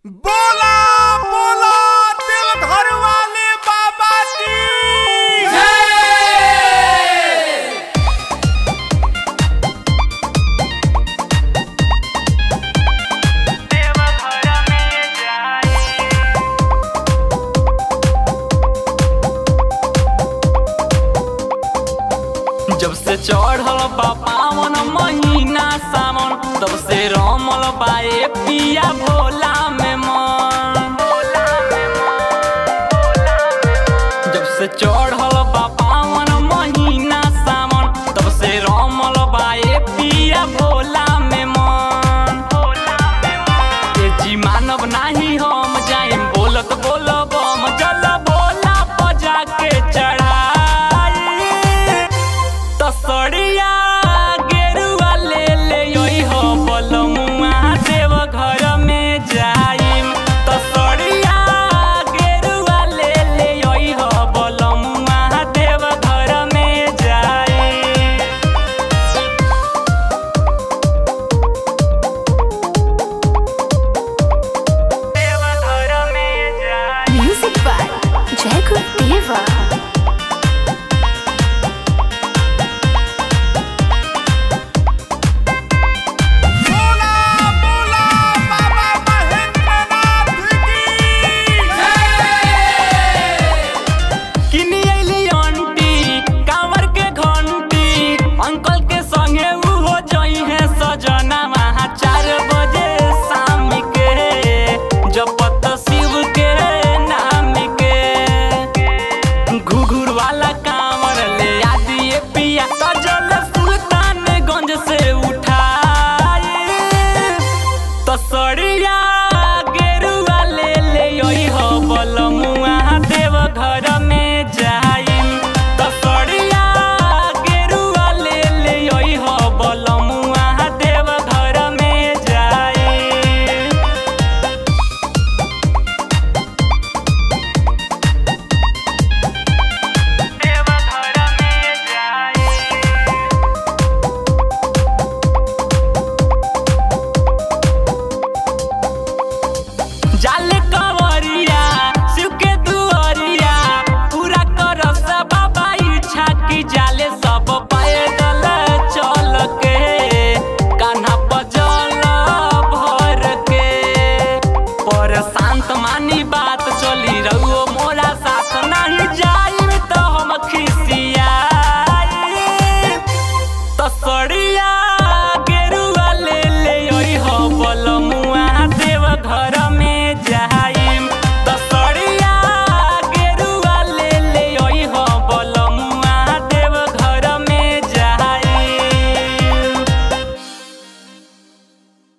बोला बोला दिल घर वाले बाबा की जब से चढ़ल बा पावन महीना सावन तब से रमल बाए पिया भोला में मन जब से चढ़ल बा पावन महीना सावन तब से रमल बाए पिया भोला में मन ए जी मानव नाही हम जाइम बोलत बोलब हम जल भोला बजा के चढ़ाई तसड़िया गेरुआ ले ले योई हो बलमुआ देव घर में जाइम तसड़िया गेरुआ ले ले योई हो बलमुआ देव घर में जाइम देव घर में जाइम Music by Jacob Deva. बोला बोला बाबा महेंद्रनाथ की किनी अइली आंटी कांवर के घंटी अंकल के संगे उहो जई है सजना वहाँ चार बजे शाम के जपत शिव के नाम के घुघुर वाला कांवर ले आ दिए पिया सजल सुल्तानगंज से उठाई तसड़िया